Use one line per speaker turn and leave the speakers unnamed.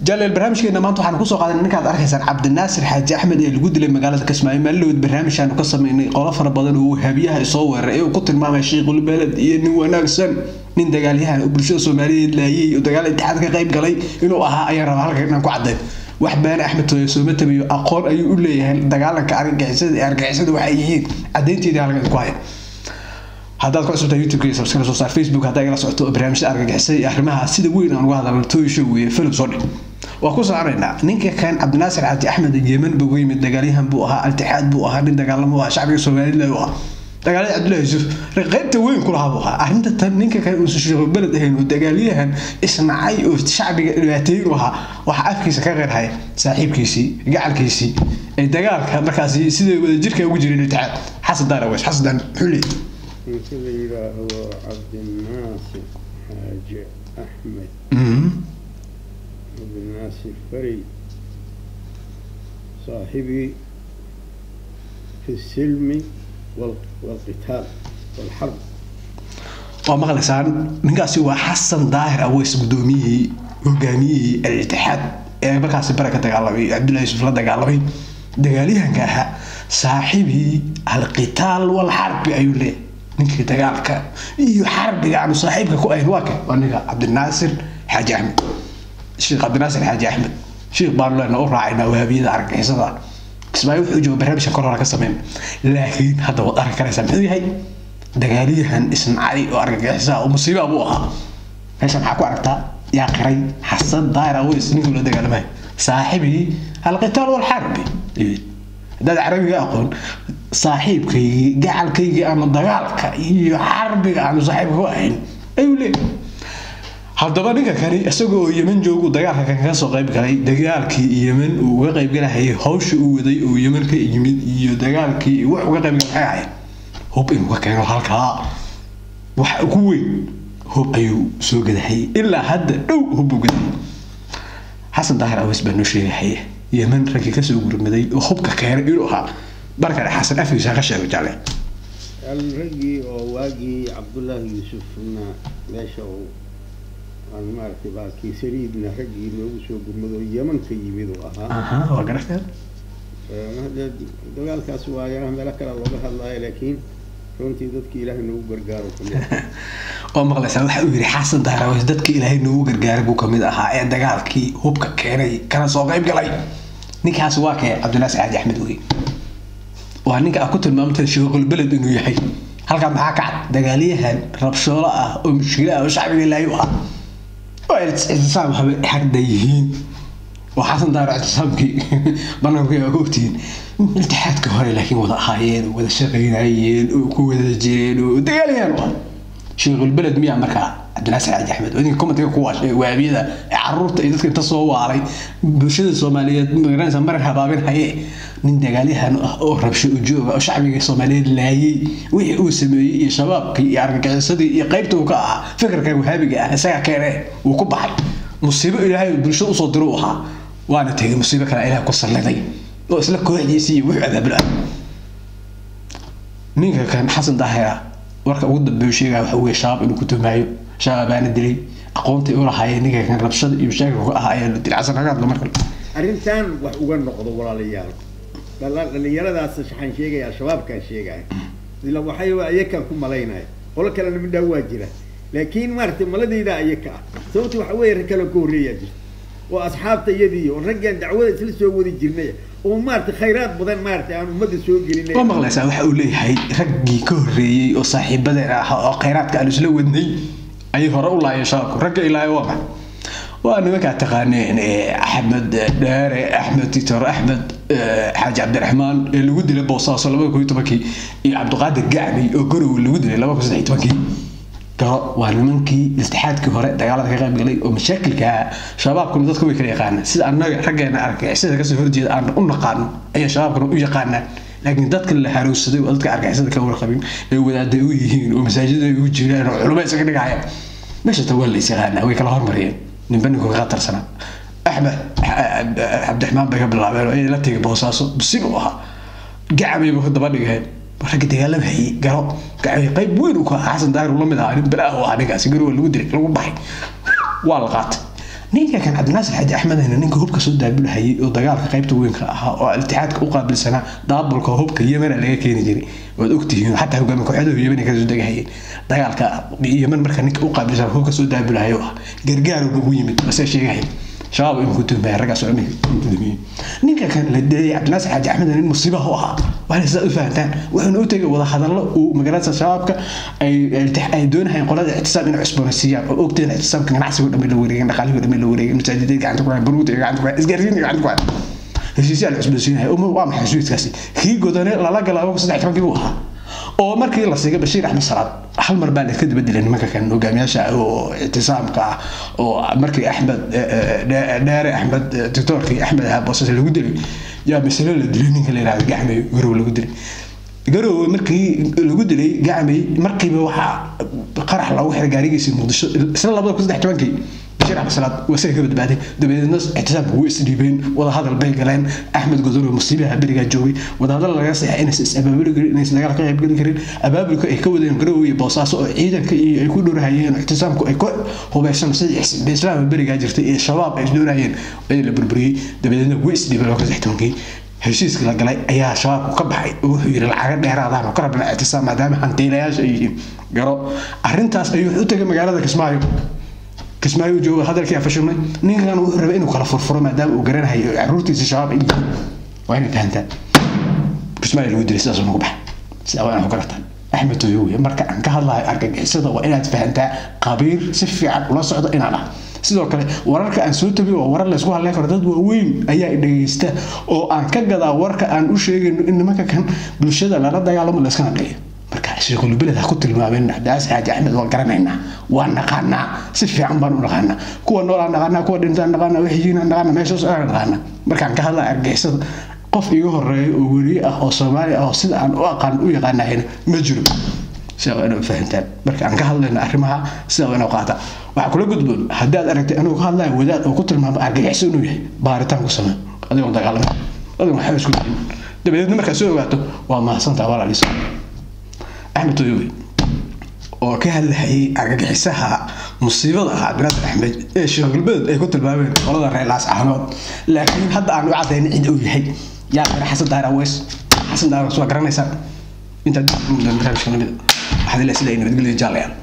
jaleel barnaamijkeena maanta waxaan kusoo qaadanay ninkaad arkaysaan cabdinaasir xaaji axmed ee lagu dilay magaalada kismaayo maalilowd barnaamijkaanu ka sameynay qolo fara badan oo habiyaha isoo weeraray ee uu ku tilmaamay shiikhul beled iyo nin wanaagsan nin dagaalyahan oo bulshada soomaaliyeed laayay oo dagaal itixaad ka qayb galay inuu ahaa ayaan rabaa halkan inaan ku caddayn wax baane axmed tooye sooma tabiyo aqoon ayuu u leeyahay dagaalanka argagixisada ee argagixisada waxay yihiin caddaynteedii halkan ku haya haddaad ku cusubtaa youtube subscribe soo saar facebook haddaa igala socoto barnaamijyada argagixisada iyo arrimaha sida weyn aan uga hadalno tooy show weeye film soo dhig waa ku soconaynaa ninka kan cabdinaasir xaaji axmed yemen buu yimid dagaalyahan buu ahaa altixaad buu ahaa nin dagaalamo ahaa shacbiga soomaalida u ahaa dagaalada cabdullahi yuusuf qaybta weyn ku lahaa buu ahaa arrinta tan ninka kan uusan sheekhu beled ahayn oo dagaalyahan isnacay oo shacbiga dhibaateyn u ahaa waxaa afkiisa ka qeyrhaya saaxiibkiisii gacalkiisii ee dagaalka markaasi sida wadajirka ugu jiray iltixaad xasan daar aweys xasan daar muxuu leeyahay
ninka la yidhaahdo cabdinaasir xaaji axmed cabdinaasir fari صاحبي في السلم والقتال والحرب
waa maqlaysaan ninkaasi waa xasan daahir aweys gudoomiyihii hogaamiyihii al-itixaad ee markaasi bare ka dagaalamay cabdullahi yusuf la dagaalamay dagaalyahanka ahaa saaxibii alqitaal walxarbi ayuu leeyahay ninkii dagaalka iyo xarbiga aanu saaxiibka ku ahayn waa kan waa ninka cabdinaasir xaaji axmed sheekh cabdinaasir xaaji axmed sheekh baanu leenaa u raacaynaa wahabiyada argagixisada kismaayo wuxuu jooga barnaamijka kor hore ka sameyn laakiin hadda waad arki karaysaa muxuu yahay dagaalyahan isnacay oo argagixisaa oo musiiba buu ahaa meesha maxaa ku aragtaa yaa qiray xasan daahir aweys ninkii la dagaalamay saaxibii alqitaal walxarbi haddaad carabiga aqoon saaxiibkaygii gacalkaygii aanu dagaalka iyo xarbiga aanu saaxiibka ku ahayn ayuu leeyahay haddaba ninka kani isaga oo yeman joogu dagaalka kan kaga soo qayb galay dagaalkii yeman uu uga qayb galahayay hawsha uu waday oo yeman ka yimid iyo dagaalkii wax uga qayb galay maxay ahayd hub inuu ka keeno halkaa wax ugu weyn hub ayuu soo gadahayay ilaa hadda dhow hub buu gadahayay xasan daahir aweys baa noo sheegahaya yeman raggii kasoo gurmaday oo hubka keenay inuu ahaa markale xasan afkiisa ka sheego jaale
raggii oo waagii cabdullaahi yuusufna meesha uu aan maaragtay baalkii saliidna raggii loogu soo gurmado oo yeman ka yimid uu ahaa
waa garafeen
dagaalkaas waa yaa meelo kale looga hadlaayo laakiin runtii dadkii ilaahay noogu gargaaro kamid
oo maqlaysaa waxa uu yidhi xasan daaraweys dadka ilaahay noogu gargaaray buu kamid ahaa ee dagaalkii hubka keenay kana soo qayb galay ninkaas waa kee cabdinaasir xaaji axmed wey waa ninka aad ku tilmaamtay sheekul beled inuu yahay halkaa maxaa ka cad dagaalyahan rabshoolo ah oo mushkilo ah oo shacbiga ilaahay u ahaa oo ictisaam habe xagda yihiin oo xasan daaro ictisaamkii banaanku aa ogtihiin iltixaadka hore laakiin wada ahaayeen oo wada shaqaynayeen oo ku wada jireen oo dagaalyahan u ah sheekul beled miyaa markaa cabdinaasir xaaji axmed oo idinka komatiga ku waashay waabiyada ee caruurta iyo dadka inta soo waalay bulshada soomaaliyeed magaranaysa marar habaabin haye nin dagaalyahan ah oo rabsho ujooga oo shacbiga soomaaliyeed laayay wixii uu sameeyey iyo shabaabkii iyo argagixisadii iyo qaybta uu ka ahaa fikirka wahaabiga ah isaga keene uu ku baxay musiibo ilaahay bulshada usoo diro u ahaa waana tegay musiibo kale ilaah ku salliday oo isla kooxdiisii iyo wuxuu abaabul ah ninka kan xasan daahira warka ugu dambeeyu sheegaya waxa weeye shabaab inuu ku tumaayo shababaana dilay aqoontii u lahaayeen ninka kan rabshada iyo mashaakilka ka ahaa ayaa la dilay xasan hagaadla markale
arrintan wax uga noqdo walaalayaal dhalinyaradaas waxaan sheegaya al-shabaabkaan sheegaya ila waxay ayakaan ku malaynaya qolo kalena midhaa waa jira laakiin maaragtay maladayda ayaka ah sababta waxa weeye rag kale ka horreeyaa jirta oo asxaabta iyadii oo raggaan dacwada isla soo wadi jirnay oo maaragtay khayraad badan maaragtay aan ummadda soo gelinay
waa maqlaysaa waxa uu leeyahay raggii ka horreeyey oo saaxiibadeen ah oo khayraadka aan isla wadnay ayay hore u laayeen shabaabku ragga ilaahay waa maxay waa nimankaa taqaaneen axmed dheere axmed titor axmed xaaji cabdiraxmaan ee lagu dilay boosaaso labada kun iyo tobankii iyo cabdiqaadir gacmi oo gorow lagu dilay laba kun saddex iyo tobankii garo waa nimankii iltixaadkii hore dagaalada ka qayb galay oo mashaakilka shabaabkuna dadka way kala yaqaanaan sida annaga raggeena argagixisada kasoo horjeeda aan u naqaano ayaa shabaabkuna u yaqaanaan laakiin dadka la harowsaday oo dadka argagixisada ka warqabin ee wadaaday u yihiin oo masaajida ay u jiraan oo culummo isaga dhigaya meesha ta waa la is yaqaanaa way kala hormariyeen ninba ninku kaga tarsanaa axmed cabdiraxmaan bay ka bilaabeen oo la tegay boosaaso musiib u ahaa gacabayba daba dhigeen ragga dagaalama hayay garo gacay qayb weyn uu ka ahaa xasan daahir uu la mid ahaa nin balaa u ahaa ninkaasi garowa lagu dilay lagu baxay waa la qaatay ninka kan cabdinaasir xaji axmedna ninka hubka soo daabulhayay oo dagaalka qaybta weynka ahaa oo iltixaadka u qaabilsanaa daabulka hubka yemena laga keeni jiray waad ogtihiin xataa hogaami kooxyadahu yemen kasoo degahayeen dagaalka yemen marka ninka u qaabilsanaa hubka soo daabulhayo ah gargaar ugu yimid base sheegahaya shabaab inuu ku tuhmaya raggaas oo dhan ku tuhmiyey ninka kan la deeyay cabdinaasir xaaji axmed nin musiibaha u ahaa waxay sidaa u fahantaan wuxuuna u tegay wada hadallo uu magaalada shabaabka ay ay doonahayeen qolada ictisaam inay cusboonaysiiyaan oo ogteen ictisaamka ganacsigo dhamay la wareegeen dhaqaalihii dhamay la wareegeen masaajidada gacanta ku hayan baruuta gacanta ku hayan isgaarsiinta gacanta ku hayan heshiisyaa la cusboonsiinaya waa maxay heshiiskaasi kii godane lala galaabo saddex tobankii buu ahaa oo markii la siigay bashiir axmed salaad hal mar baa laska dabadilay nimanka kan hogaamiyaasha oo ictisaamka ah oo markii axmed dheere axmed doctoorkii axmed ahaa boosas lagu dilay yaa masalo la dilay ninka la yihahdo gacmay garow lagu dilay garow markii lagu dilay gacmay markiiba waxaa qarax loogu xiray gaarigiisii muqdisho isla labada kun saddex tobankii bashir axmed salaad waa isaga ka badbaaday dabadeedna ictisaamka way isdhiibeen wadahadal bay galeen axmed godoro musiibaha berigaa joogay wadahadal laga saxay inaysan is abaabuli karin inaysan dagaal ka qaybgeli karin abaabulka ay ka wadeen garow iyo boosaaso oo ciidanka iyo ay ku dhowrahayeen ictisaamku ay ku hubeysan sidii islaamka berigaa jirtay iyo shabaab ay isdoonayeen ee la burburiyey dabadeedna way isdhiibeen laba kun saddex tobankii heshiiska la galay ayaa shabaabku ka baxay oo wuxuu yidhi lacaga dheeraadaan oo ka rabna ictisaam maadaama hantiilayaasha ay yihiin garo arrintaas ayuu u tegay magaalada kismaayo kismaayo jooga hadalkii afashilmay ninkan wuxuu rabay inuu kala furfuro maadaama uu garanayo caruurtiisa shabaab ay yihiin waa inay fahantaan kismaayo lagu dilay sidaasuu nagu baxay sidaa waa inaad ku garataan axmed tooyowe marka aan ka hadlayo argagixisada waa inaad fahantaa qabiir si fiican ula socdo inaan ah sidoo kale wararka aan soo tabiy waa warar laysku hadleen karo dad waaweyn ayaa dhegeysta oo aan ka gadaa warka aan u sheegayno in nimanka kan bulshada lala dagaalamo layska naqeeyo marka sheekhulubeled ha ku tilmaameen cabdicaas xaaji axmed waan garanaynaa waan naqaanaa si fiican baan u naqaanaa kuwa noolaan naqaanaa kuwa dhintaan naqaanaa wixijiinaan naqaanaa meeshoos aan naqaanaa markaan ka hadlaa argixisada qof iga horeeya oo weriye ah oo soomaali ah oo sida aan u aqaan u yaqaanahayna ma jiro sidaa waa inuu fahantaan marka aan ka hadlayno arrimaha sidaa waa inuu qaata waxaa kula gudboon haddii aad aragtay anuu ka hadlayo wadaad oo ku tilmaamo argagixisa inuu yahay baaritaan ku samee adigoon dagaalama adigoon waxba isku dayin dabadeedna markaad soo ogaato waa mahadsantaa walaaliisa axmed toyowe oo ka hadlahayay argagixisaha musiibada ah cabdinaadir axmed ee sheekhulbeed ay ku tilmaameen qolada reer laascaanood laakiin hadda aan u caddayn cid uu yahay yaa qira xasan daahir aweys xasan daahir aweys waa garanaysaa intaad barnaamijka lamida waxaad ilaa sida ay nabadgelyo jaalayaan